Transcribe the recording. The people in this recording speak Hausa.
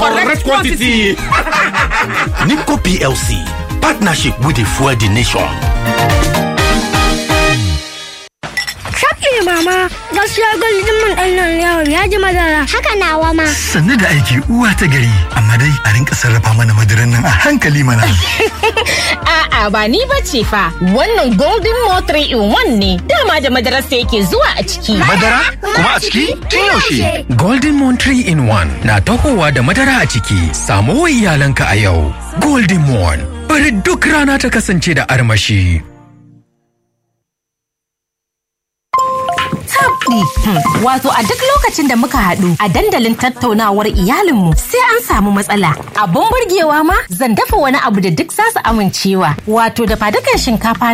correct quantity. NIPCO PLC, partnership with the Fuel the Nation. Shafi mama, gaskiya gwaldin mun ɗan nan yawon ya ji madara. Haka nawa ma. Sannu da aiki uwa ta gari, amma dai a rinka sarrafa mana madaran nan a hankali mana. A'a ba ni ba ce fa, wannan Golden Mo 3 in 1 ne, dama da madarasa yake zuwa a ciki. Madara? Kuma a ciki? Tun yaushe? Golden Moon 3 in 1 na tahowa da madara a ciki. Samu wa iyalanka a yau. Golden Moon. Bari duk rana ta kasance da armashi. tabdi. Wato a duk lokacin da muka haɗu a dandalin tattaunawar iyalinmu sai an samu matsala. Abun burgewa ma zan dafa wani abu da duk za su amincewa. Wato da fadukan shinkafa